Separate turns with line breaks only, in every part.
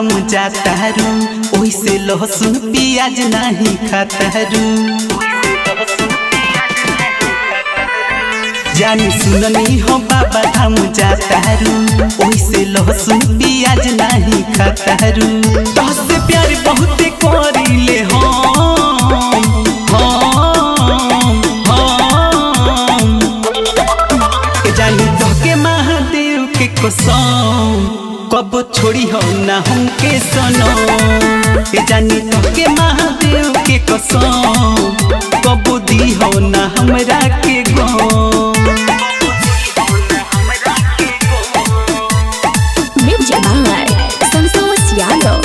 धाम जातारू ओइसे लहसुन प्याज नहीं खातारू जानी सुननी हो बाबा धाम जातारू ओइसे लहसुन प्याज नहीं खातारू तहसे प्यार बहुते करीले हम हम हम ए जानी तोहके महादेव के कसम कब छोड़ी हो ना हमके सनो ए जानी तोहके महादेव के कसम कब दी हो ना हमरा के गम
Music by Santos Yano.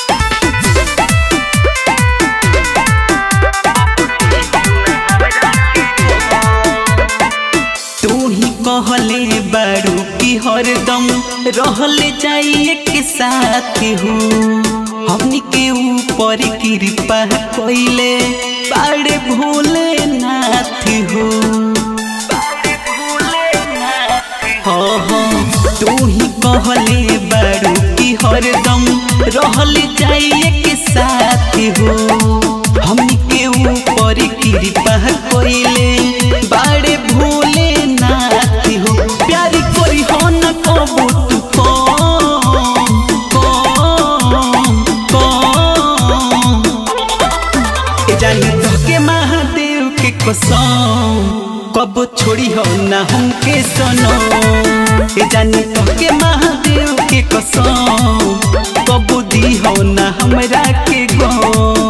तू ही कहले बारू की हरदम रहले जाइए के साथ हो हमनी के ऊपर कृपा कोइले बाड़े भोले नाथ हो हाँ हाँ तू ही कहले बारू की हरदम रहले जाइए के साथ हो हमनी के ऊपर कृपा कोइले बाड़े भोले नाथ हो प्यारी कोई हो न कबू तू कम कम कम ए जानी तोहके महादेव के कसम कब छोड़ी हो ना हमके सनो ए जानी तोहके महादेव के कसम कब दी हो ना हमरा के गम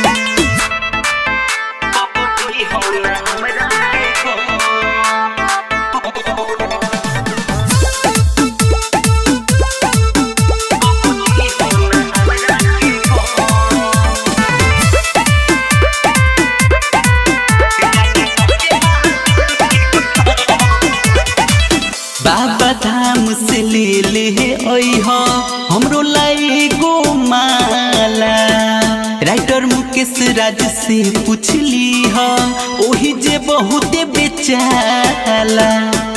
बाबा धाम से ले ले अइह हमरो लाई गो माला राइटर मुकेश राज से पूछली ह ओही जे बहुते बेचाला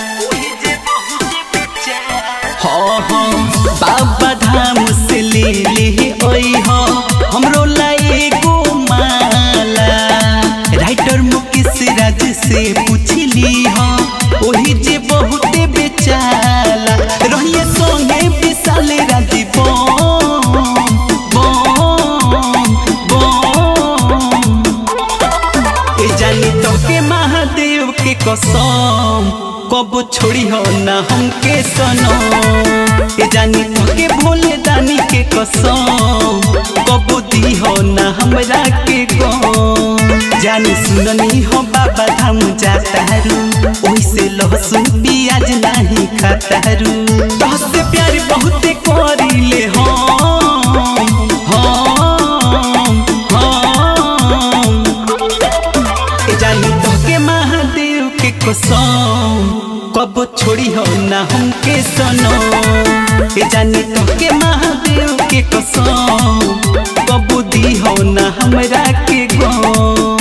हाँ हाँ बाबा धाम से ले ले अइह हमरो लाई गो माला राइटर मुकेश राज से पूछली ह ओही जे बहुते बेचाला रहिए संगे विशाल राजी बम बम बम ए जानी तोके महादेव के कसम कब छोड़ी हो ना हमके सनो ए जानी तोके भोले दानी के कसम कब दी हो ना हमरा के गम जानी सुननी हो बाबा धाम जातारू ओइसे लहसुन प्याज नहीं खातारू तहसे प्यार बहुते करीले हम हम हम ए जानी तोहके महादेव के कसम कब छोड़ी हो ना हमके सनो ए जानी तोहके महादेव के कसम कब दी हो ना हमरा के गम